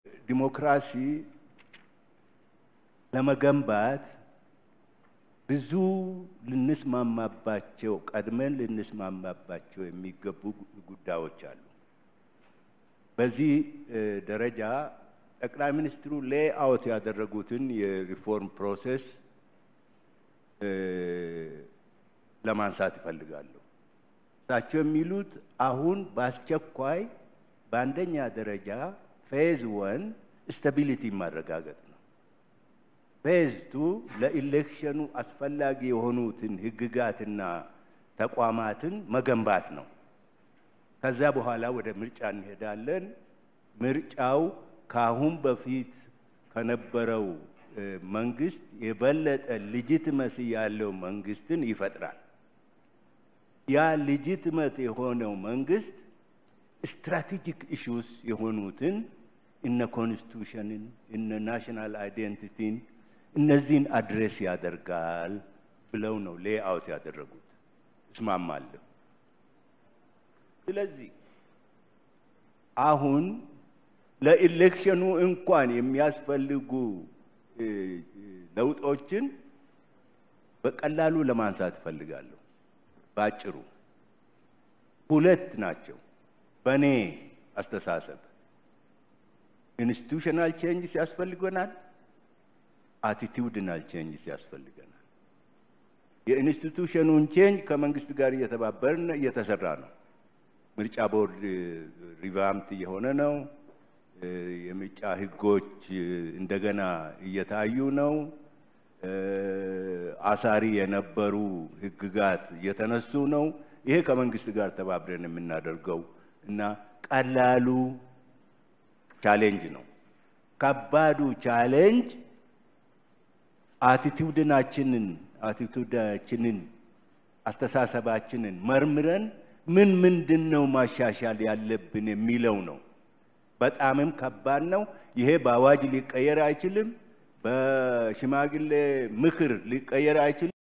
ዲሞክራሲ ለመገንባት ብዙ ልንስማማባቸው ቀድመን ልንስማማባቸው የሚገቡ ጉዳዮች አሉ። በዚህ ደረጃ ጠቅላይ ሚኒስትሩ ሌይ አውት ያደረጉትን የሪፎርም ፕሮሴስ ለማንሳት ይፈልጋለሁ። እሳቸው የሚሉት አሁን በአስቸኳይ በአንደኛ ደረጃ ፌዝ ወን ስታቢሊቲ ማረጋገጥ ነው። ፌዝ ቱ ለኢሌክሽኑ አስፈላጊ የሆኑትን ህግጋትና ተቋማትን መገንባት ነው። ከዛ በኋላ ወደ ምርጫ እንሄዳለን። ምርጫው ከአሁን በፊት ከነበረው መንግስት የበለጠ ሊጂትመሲ ያለው መንግስትን ይፈጥራል። ያ ሊጂትመት የሆነው መንግስት ስትራቴጂክ ኢሹስ የሆኑትን እነ ኮንስቲቱሽንን እነ ናሽናል አይዴንቲቲን እነዚህን አድሬስ ያደርጋል ብለው ነው ሌይ አውት ያደረጉት። እስማማለሁ። ስለዚህ አሁን ለኢሌክሽኑ እንኳን የሚያስፈልጉ ለውጦችን በቀላሉ ለማንሳት እፈልጋለሁ። ባጭሩ ሁለት ናቸው። በእኔ አስተሳሰብ ኢንስቲቱሽናል ቼንጅስ ያስፈልገናል፣ አቲቲዩድናል ቼንጅስ ያስፈልገናል። የኢንስቲቱሽኑን ቼንጅ ከመንግስት ጋር እየተባበርን እየተሰራ ነው። ምርጫ ቦርድ ሪቫምት እየሆነ ነው። የምርጫ ህጎች እንደገና እየታዩ ነው። አሳሪ የነበሩ ህግጋት እየተነሱ ነው። ይሄ ከመንግስት ጋር ተባብረን የምናደርገው እና ቀላሉ ቻሌንጅ ነው። ከባዱ ቻሌንጅ አቲቲዩድናችንን አቲቲዩዳችንን አስተሳሰባችንን መርምረን ምን ምንድን ነው ማሻሻል ያለብን የሚለው ነው። በጣምም ከባድ ነው። ይሄ በአዋጅ ሊቀየር አይችልም። በሽማግሌ ምክር ሊቀየር አይችልም።